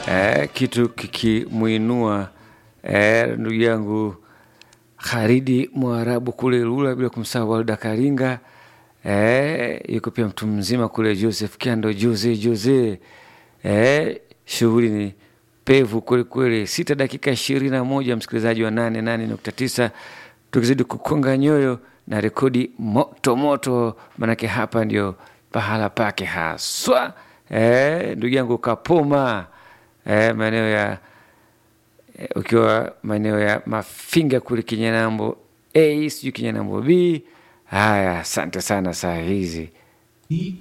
eh, kitu kikimwinua eh, ndugu yangu Kharidi Mwarabu kule Lula, bila kumsahau Walda Karinga eh, yuko pia mtu mzima kule Joseph Kiando Jose Jose eh, shughuli ni pevu kweli kweli. Sita dakika ishirini na moja msikilizaji wa nane nane nukta tisa tukizidi kukonga nyoyo na rekodi moto moto, manake hapa ndio pahala pake haswa. Eh, ndugu yangu Kapoma eh, maeneo ya eh, ukiwa maeneo ya Mafinga kule Kinyanambo A sijui Kinyanambo B. Haya, asante sana saa hizi